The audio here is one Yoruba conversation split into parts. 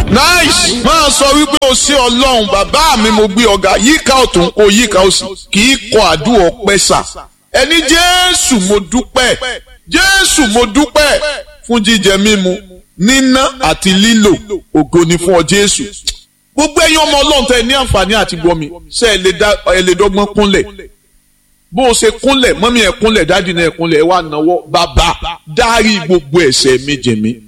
nice máa sọ wípé o ṣé ọlọ́run bàbá mi mo gbé ọ̀gá yíká ọ̀tún kó yíká òsì kì í kọ àdúrà ọpẹ́ sà ẹni jésù mo dúpẹ́ jésù mo dúpẹ́ fún jíjẹ mímu níná àti lílò ògo ni fún ọ jésù gbogbo ẹ̀yin ọmọ ọlọ́run tẹ ní àǹfààní àti gbọmi ṣe ẹ lè dọ́gbọ́n kúnlẹ̀ bó o ṣe kúnlẹ̀ mọ́mí ẹ̀ kúnlẹ̀ dáàdì náà ẹ̀ kúnlẹ̀ ẹ̀ wá náwó bàbá dárí gbogbo ẹ̀ṣẹ̀ mi jì mí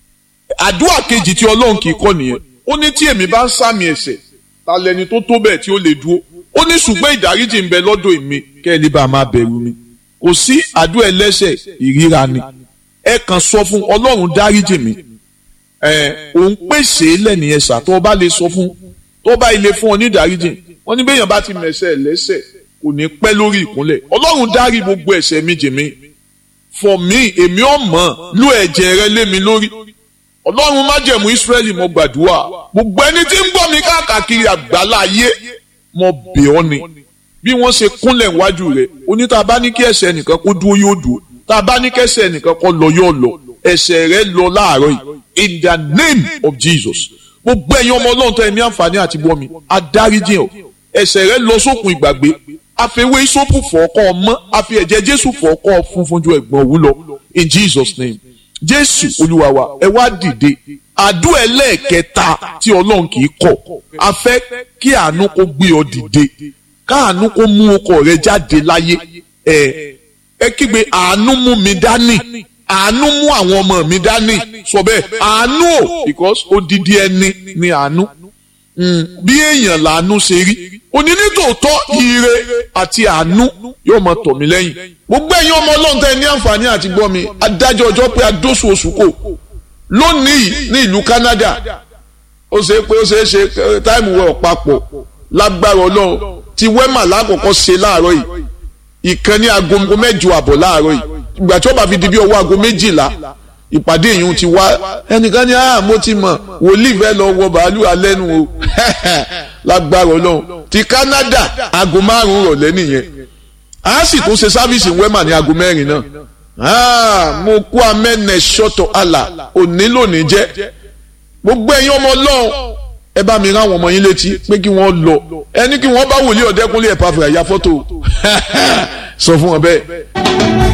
àdúrà kejì tí ọlọ́run kì í kọ́ nìyẹn ó ní tí èmi bá ń sàmì ẹ̀ṣẹ̀ ta lẹni tó tó bẹ́ẹ̀ tí ó lè dúró ó ní ṣùgbọ́n ìdáríjì ń bẹ lọ́dọ̀ èmi kẹ́ ẹ lè bá a máa bẹ̀rù mi kò sí àdúrà ẹlẹ́ṣẹ̀ ìríra ni ẹ kàn sọ fún ọlọ́run dáríjì mi ẹ òun pèsè lẹ́nìyẹn sà tó bá lè sọ fún tó bá ilé fún ọ ní ìdáríjì wọ́n ní bẹ́yàn bá ti mẹ̀ṣẹ̀ lẹ́ṣẹ̀ kò ní pẹ́ lórí ìkúnlẹ̀ ọlọ́run dárí gbogbo ẹ̀ṣẹ̀ mi jì mí for me èmi ò mọ̀ lú ẹ̀jẹ̀ rẹ lé mi lórí ọlọ́run májẹ̀mú ìsírẹ́lì mo gbàdúrà gbogbo ẹni tí ń gbọ́ mi káàkiri àgbálá ayé mo bẹ̀ ọ́ ni bí wọ́n ṣe kúnlẹ̀ wájú rẹ̀ oní tá a bá ní kí ẹ̀ṣẹ̀ nìkan kó dúró yóò dúró tá a bá ní kí ẹ̀ṣẹ̀ nìkan kó lọ yóò lọ ẹ̀ṣẹ̀ rẹ lọ láàárọ̀ yìí in the name of Jesus gbogbo ẹ̀yin ọmọ ọlọ́run tó ẹ ní àǹfààní àti gbọ́ mi adáríjì ọ̀ ẹ̀ṣẹ̀ rẹ lọ sókun ìgbàgbé àfẹwé ìsopù fọ̀ọ́kọ́ ọmọ àfi ẹ̀jẹ̀ Jésù fọ̀ọ́kọ́ funfun ju ẹ̀gbọ́n òwú lọ in Jesus name jésù olúwa wa ẹ wá dìde àdúrà ẹlẹ́ẹ̀kẹta tí ọlọ́run kì í kọ̀ a fẹ́ kí àánú kó gbé ọ dìde káàánú kó mú ọkọ rẹ jáde láyé ẹ ẹ kígbe àánú mú mi dání àánú mú àwọn ọmọ mi dání sọ bẹ́ẹ̀ àánú o because odidi ẹni ni àánú bí èèyàn làánú ṣe rí òní nítòótọ́ ire àti àánú yóò máa tọ̀ mí lẹ́yìn gbogbo ẹ̀yin ọmọ ọlọ́run tẹ́ ní àǹfààní àti gbọ́ mi adájọ́ ọjọ́ pé adóṣù oṣù kò lónìí ní ìlú Canada ó ṣe pé ó ṣe é ṣe táìmù wẹ̀ ọ̀pápọ̀ lágbára ọlọ́run ti wẹ́mà lákòókò ṣe láàárọ̀ yìí ìkan ní aago mẹ́jọ àbọ̀ láàárọ̀ yìí ìgbà tí ó bá fi di bí ọwọ́ aago méjìlá ìpàdé yìí ti wá ẹnìkan ní ah mo ti mọ̀ wòlíì fẹ́ lọ wọ bàálù alẹ́ nu o lágbára ọlọ́run ti Canada aago márùn-ún rọ̀lẹ́ nìyẹn a sì tún ṣe sáfíìsì wẹ́mà ní aago mẹ́rin náà ah mo kú amẹ́nẹ̀ ṣọ́tọ̀ àlà òní lónìí jẹ́ gbogbo ẹ̀yin ọmọ ọlọ́run ẹ bá mi rán àwọn ọmọ yín létí pé kí wọ́n lọ ẹni kí wọ́n bá wòlíì ọ̀dẹ́kúnlé ẹ̀ pàfẹ́ àyà fọ́tò sọ fún wọn bẹ́ẹ̀.